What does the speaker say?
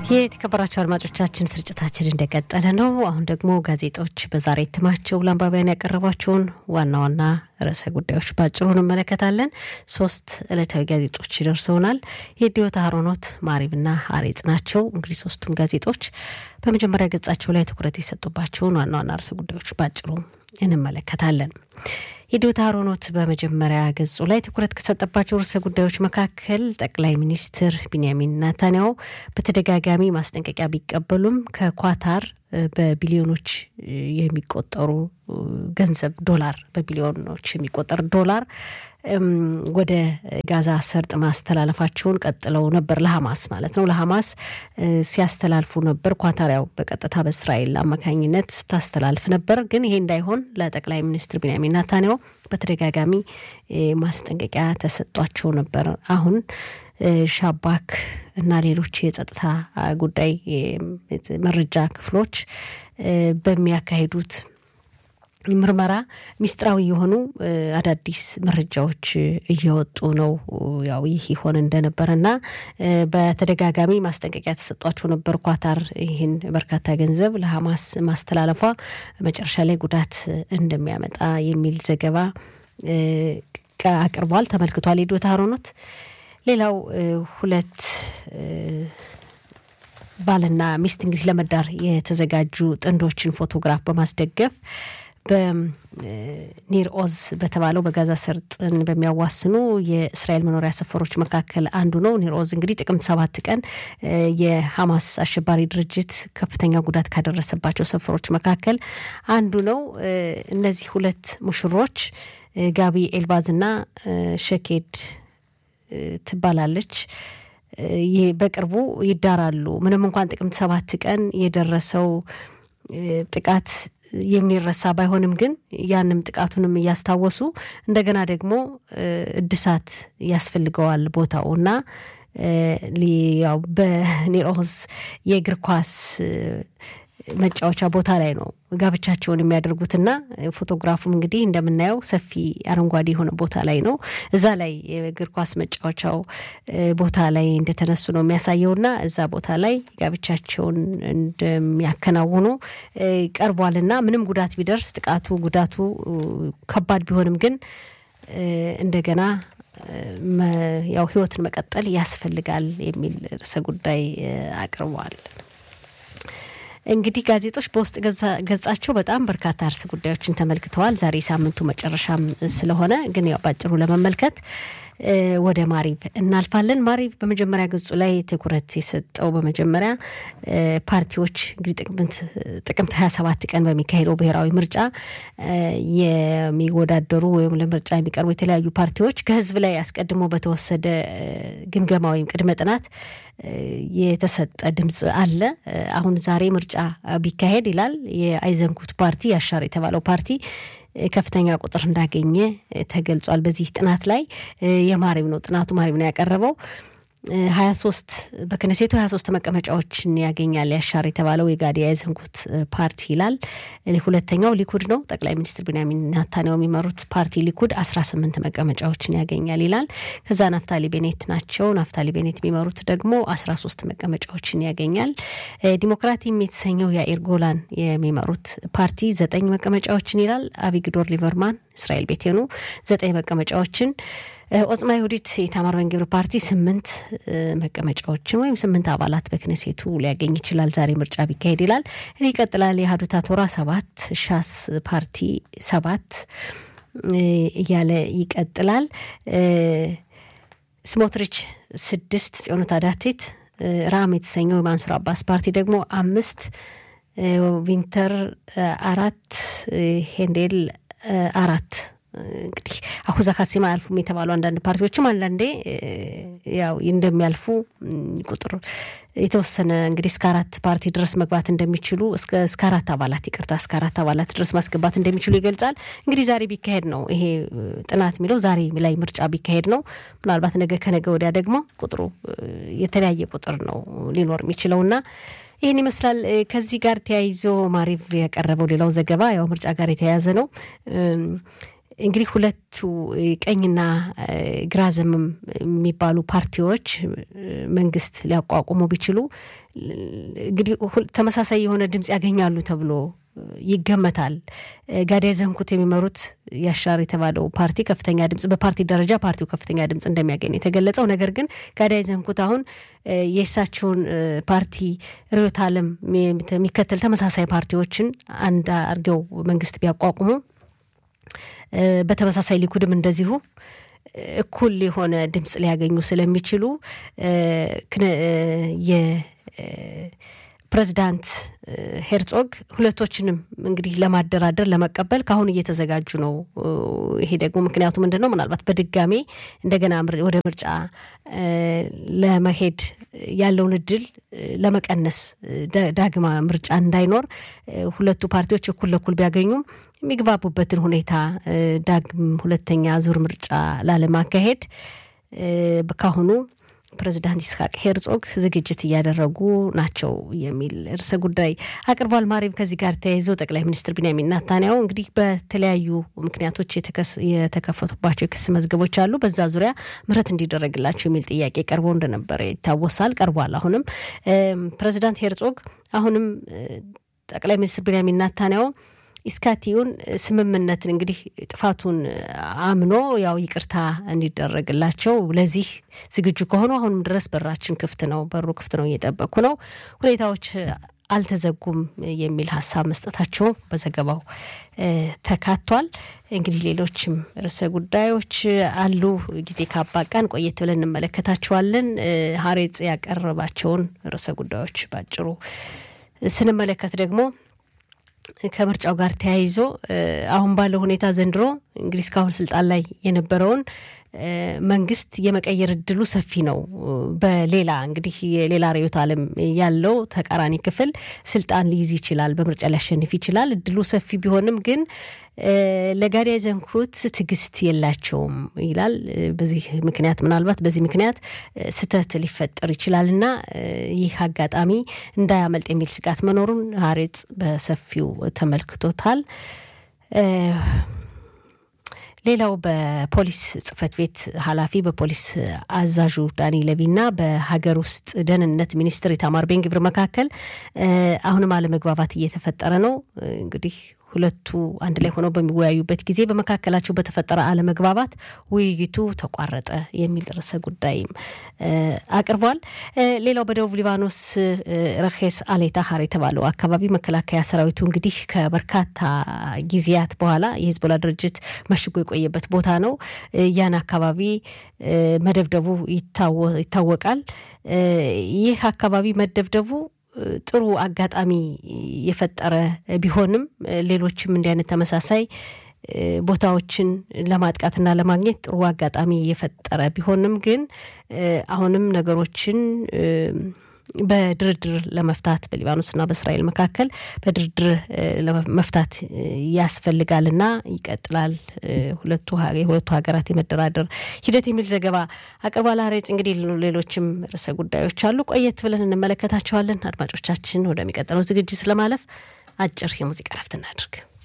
የተከበራቸው አድማጮቻችን ስርጭታችን እንደቀጠለ ነው። አሁን ደግሞ ጋዜጦች በዛሬ እትማቸው ለአንባቢያን ያቀረቧቸውን ዋና ዋና ርዕሰ ጉዳዮች ባጭሩ እንመለከታለን። ሶስት ዕለታዊ ጋዜጦች ደርሰውናል። የዲዮታ ሀሮኖት፣ ማሪብና ሀሬጽ ናቸው። እንግዲህ ሶስቱም ጋዜጦች በመጀመሪያ ገጻቸው ላይ ትኩረት የሰጡባቸውን ዋና ዋና ርዕሰ ጉዳዮች ባጭሩ እንመለከታለን። የዲዮታ ሀሮኖት በመጀመሪያ ገጹ ላይ ትኩረት ከሰጠባቸው ርዕሰ ጉዳዮች መካከል ጠቅላይ ሚኒስትር ቢንያሚን ናታንያሁ በተደጋጋሚ ማስጠንቀቂያ ቢቀበሉም ከኳታር በቢሊዮኖች የሚቆጠሩ ገንዘብ ዶላር በቢሊዮኖች የሚቆጠር ዶላር ወደ ጋዛ ሰርጥ ማስተላለፋቸውን ቀጥለው ነበር። ለሐማስ ማለት ነው። ለሐማስ ሲያስተላልፉ ነበር። ኳታር ያው በቀጥታ በእስራኤል አማካኝነት ስታስተላልፍ ነበር። ግን ይሄ እንዳይሆን ለጠቅላይ ሚኒስትር ቢንያሚን ናታንያሁ በተደጋጋሚ ማስጠንቀቂያ ተሰጧቸው ነበር። አሁን ሻባክ እና ሌሎች የጸጥታ ጉዳይ መረጃ ክፍሎች በሚያካሂዱት ምርመራ ሚስጥራዊ የሆኑ አዳዲስ መረጃዎች እየወጡ ነው። ያው ይህ ይሆን እንደነበረና በተደጋጋሚ ማስጠንቀቂያ ተሰጧቸው ነበር። ኳታር ይህን በርካታ ገንዘብ ለሐማስ ማስተላለፏ መጨረሻ ላይ ጉዳት እንደሚያመጣ የሚል ዘገባ አቅርቧል፣ ተመልክቷል። የዶታ ሀሮኖት ሌላው ሁለት ባልና ሚስት እንግዲህ ለመዳር የተዘጋጁ ጥንዶችን ፎቶግራፍ በማስደገፍ በኒር ኦዝ በተባለው በጋዛ ሰርጥን በሚያዋስኑ የእስራኤል መኖሪያ ሰፈሮች መካከል አንዱ ነው። ኒር ኦዝ እንግዲህ ጥቅምት ሰባት ቀን የሐማስ አሸባሪ ድርጅት ከፍተኛ ጉዳት ካደረሰባቸው ሰፈሮች መካከል አንዱ ነው። እነዚህ ሁለት ሙሽሮች ጋቢ ኤልባዝና ሸኬድ ትባላለች። በቅርቡ ይዳራሉ። ምንም እንኳን ጥቅምት ሰባት ቀን የደረሰው ጥቃት የሚረሳ ባይሆንም ግን ያንም ጥቃቱንም እያስታወሱ እንደገና ደግሞ እድሳት ያስፈልገዋል ቦታው እና ያው በኒሮስ የእግር ኳስ መጫወቻ ቦታ ላይ ነው ጋብቻቸውን የሚያደርጉትና ፎቶግራፉም እንግዲህ እንደምናየው ሰፊ አረንጓዴ የሆነ ቦታ ላይ ነው። እዛ ላይ የእግር ኳስ መጫወቻው ቦታ ላይ እንደተነሱ ነው የሚያሳየውና እዛ ቦታ ላይ ጋብቻቸውን እንደሚያከናውኑ ቀርቧልና ምንም ጉዳት ቢደርስ ጥቃቱ ጉዳቱ ከባድ ቢሆንም ግን እንደገና ያው ሕይወትን መቀጠል ያስፈልጋል የሚል ርዕሰ ጉዳይ አቅርበዋል። እንግዲህ ጋዜጦች በውስጥ ገጻቸው በጣም በርካታ ርዕሰ ጉዳዮችን ተመልክተዋል። ዛሬ ሳምንቱ መጨረሻም ስለሆነ ግን ያው ባጭሩ ለመመልከት ወደ ማሪብ እናልፋለን። ማሪብ በመጀመሪያ ገጹ ላይ ትኩረት የሰጠው በመጀመሪያ ፓርቲዎች እንግዲህ ጥቅምት 27 ቀን በሚካሄደው ብሔራዊ ምርጫ የሚወዳደሩ ወይም ለምርጫ የሚቀርቡ የተለያዩ ፓርቲዎች ከህዝብ ላይ አስቀድሞ በተወሰደ ግምገማ ወይም ቅድመ ጥናት የተሰጠ ድምፅ አለ። አሁን ዛሬ ምርጫ ቢካሄድ ይላል የአይዘንኩት ፓርቲ ያሻር የተባለው ፓርቲ ከፍተኛ ቁጥር እንዳገኘ ተገልጿል። በዚህ ጥናት ላይ የማሪብ ነው ጥናቱ ማሪብ ነው ያቀረበው። ሀያ ሶስት በክነሴቱ ሀያ ሶስት መቀመጫዎችን ያገኛል ያሻር የተባለው የጋዲ ያይዘንኩት ፓርቲ ይላል። ሁለተኛው ሊኩድ ነው። ጠቅላይ ሚኒስትር ቢንያሚን ናታንያሁ የሚመሩት ፓርቲ ሊኩድ አስራ ስምንት መቀመጫዎችን ያገኛል ይላል። ከዛ ናፍታሊ ቤኔት ናቸው። ናፍታሊ ቤኔት የሚመሩት ደግሞ አስራ ሶስት መቀመጫዎችን ያገኛል። ዲሞክራቲም የተሰኘው የአኢር ጎላን የሚመሩት ፓርቲ ዘጠኝ መቀመጫዎችን ይላል። አቪግዶር ሊበርማን እስራኤል ቤቴኑ ዘጠኝ መቀመጫዎችን ኦጽማ ይሁዲት የኢታማር በን ግብር ፓርቲ ስምንት መቀመጫዎችን ወይም ስምንት አባላት በክነሴቱ ሊያገኝ ይችላል ዛሬ ምርጫ ቢካሄድ ይላል። እኔ ይቀጥላል። የሀዱታ ቶራ ሰባት፣ ሻስ ፓርቲ ሰባት እያለ ይቀጥላል። ስሞትሪች ስድስት፣ ጽዮኑ ታዳቴት ራም የተሰኘው የማንሱር አባስ ፓርቲ ደግሞ አምስት፣ ዊንተር አራት፣ ሄንዴል አራት እንግዲህ አሁዛ ካሴማ አያልፉም የተባሉ አንዳንድ ፓርቲዎችም አንዳንዴ ያው እንደሚያልፉ ቁጥር የተወሰነ እንግዲህ እስከ አራት ፓርቲ ድረስ መግባት እንደሚችሉ እስከ አራት አባላት ይቅርታ፣ እስከ አራት አባላት ድረስ ማስገባት እንደሚችሉ ይገልጻል። እንግዲህ ዛሬ ቢካሄድ ነው ይሄ ጥናት የሚለው ዛሬ ላይ ምርጫ ቢካሄድ ነው። ምናልባት ነገ ከነገ ወዲያ ደግሞ ቁጥሩ የተለያየ ቁጥር ነው ሊኖር የሚችለውና ይህን ይመስላል። ከዚህ ጋር ተያይዞ ማሪቭ ያቀረበው ሌላው ዘገባ ያው ምርጫ ጋር የተያያዘ ነው። እንግዲህ ሁለቱ ቀኝና ግራ ዘመም የሚባሉ ፓርቲዎች መንግስት ሊያቋቁሙ ቢችሉ እንግዲህ ተመሳሳይ የሆነ ድምፅ ያገኛሉ ተብሎ ይገመታል። ጋዳይ ዘንኩት የሚመሩት ያሻር የተባለው ፓርቲ ከፍተኛ ድምፅ በፓርቲ ደረጃ ፓርቲው ከፍተኛ ድምፅ እንደሚያገኝ የተገለጸው፣ ነገር ግን ጋዳይ ዘንኩት አሁን የእሳቸውን ፓርቲ ርዕዮተ ዓለም የሚከተል ተመሳሳይ ፓርቲዎችን አንድ አድርገው መንግስት ቢያቋቁሙ በተመሳሳይ ሊኩድም እንደዚሁ እኩል የሆነ ድምፅ ሊያገኙ ስለሚችሉ የፕሬዚዳንት ሄርጾግ ሁለቶችንም እንግዲህ ለማደራደር ለመቀበል ከአሁን እየተዘጋጁ ነው። ይሄ ደግሞ ምክንያቱ ምንድን ነው? ምናልባት በድጋሜ እንደገና ወደ ምርጫ ለመሄድ ያለውን እድል ለመቀነስ ዳግማ ምርጫ እንዳይኖር ሁለቱ ፓርቲዎች እኩል ለኩል ቢያገኙም የሚግባቡበትን ሁኔታ ዳግም ሁለተኛ ዙር ምርጫ ላለማካሄድ ካሁኑ ፕሬዚዳንት ይስሐቅ ሄርጾግ ዝግጅት እያደረጉ ናቸው የሚል ርዕሰ ጉዳይ አቅርቧል። ማሪም ከዚህ ጋር ተያይዞ ጠቅላይ ሚኒስትር ቢንያሚን ናታንያሁ እንግዲህ በተለያዩ ምክንያቶች የተከፈቱባቸው የክስ መዝገቦች አሉ። በዛ ዙሪያ ምህረት እንዲደረግላቸው የሚል ጥያቄ ቀርቦ እንደነበረ ይታወሳል። ቀርቧል። አሁንም ፕሬዚዳንት ሄርጾግ አሁንም ጠቅላይ ሚኒስትር ቢንያሚን ናታንያሁ ኢስካቲዩን ስምምነትን እንግዲህ ጥፋቱን አምኖ ያው ይቅርታ እንዲደረግላቸው ለዚህ ዝግጁ ከሆኑ አሁንም ድረስ በራችን ክፍት ነው፣ በሩ ክፍት ነው፣ እየጠበቅኩ ነው፣ ሁኔታዎች አልተዘጉም የሚል ሀሳብ መስጠታቸው በዘገባው ተካቷል። እንግዲህ ሌሎችም ርዕሰ ጉዳዮች አሉ። ጊዜ ካባቃን ቆየት ብለን እንመለከታቸዋለን። ሀሬጽ ያቀረባቸውን ርዕሰ ጉዳዮች ባጭሩ ስንመለከት ደግሞ ከምርጫው ጋር ተያይዞ አሁን ባለው ሁኔታ ዘንድሮ እንግዲህ እስካሁን ስልጣን ላይ የነበረውን መንግስት የመቀየር እድሉ ሰፊ ነው። በሌላ እንግዲህ የሌላ ርዕዮተ ዓለም ያለው ተቃራኒ ክፍል ስልጣን ሊይዝ ይችላል፣ በምርጫ ሊያሸንፍ ይችላል። እድሉ ሰፊ ቢሆንም ግን ለጋዳይ ዘንኩት ትዕግስት የላቸውም ይላል። በዚህ ምክንያት ምናልባት በዚህ ምክንያት ስህተት ሊፈጠር ይችላል እና ይህ አጋጣሚ እንዳያመልጥ የሚል ስጋት መኖሩን ሀሬጽ በሰፊው ተመልክቶታል። ሌላው በፖሊስ ጽህፈት ቤት ኃላፊ በፖሊስ አዛዡ ዳኒ ለቪና በሀገር ውስጥ ደህንነት ሚኒስትር ኢታማር ቤን ግብር መካከል አሁንም አለመግባባት እየተፈጠረ ነው። እንግዲህ ሁለቱ አንድ ላይ ሆነው በሚወያዩበት ጊዜ በመካከላቸው በተፈጠረ አለመግባባት ውይይቱ ተቋረጠ የሚል ርዕሰ ጉዳይም አቅርቧል። ሌላው በደቡብ ሊባኖስ ረኬስ አሌታሀር የተባለው አካባቢ መከላከያ ሰራዊቱ እንግዲህ ከበርካታ ጊዜያት በኋላ የሂዝቦላ ድርጅት መሽጎ የቆየበት ቦታ ነው። ያን አካባቢ መደብደቡ ይታወቃል። ይህ አካባቢ መደብደቡ ጥሩ አጋጣሚ የፈጠረ ቢሆንም ሌሎችም እንዲህ አይነት ተመሳሳይ ቦታዎችን ለማጥቃትና ለማግኘት ጥሩ አጋጣሚ የፈጠረ ቢሆንም ግን አሁንም ነገሮችን በድርድር ለመፍታት በሊባኖስና በእስራኤል መካከል በድርድር ለመፍታት ያስፈልጋልና ይቀጥላል ሁለቱ የሁለቱ ሀገራት የመደራደር ሂደት የሚል ዘገባ አቅርቧል። ሀሬጽ እንግዲህ ሌሎችም ርዕሰ ጉዳዮች አሉ። ቆየት ብለን እንመለከታቸዋለን። አድማጮቻችን፣ ወደሚቀጥለው ዝግጅት ለማለፍ አጭር የሙዚቃ ረፍት እናድርግ።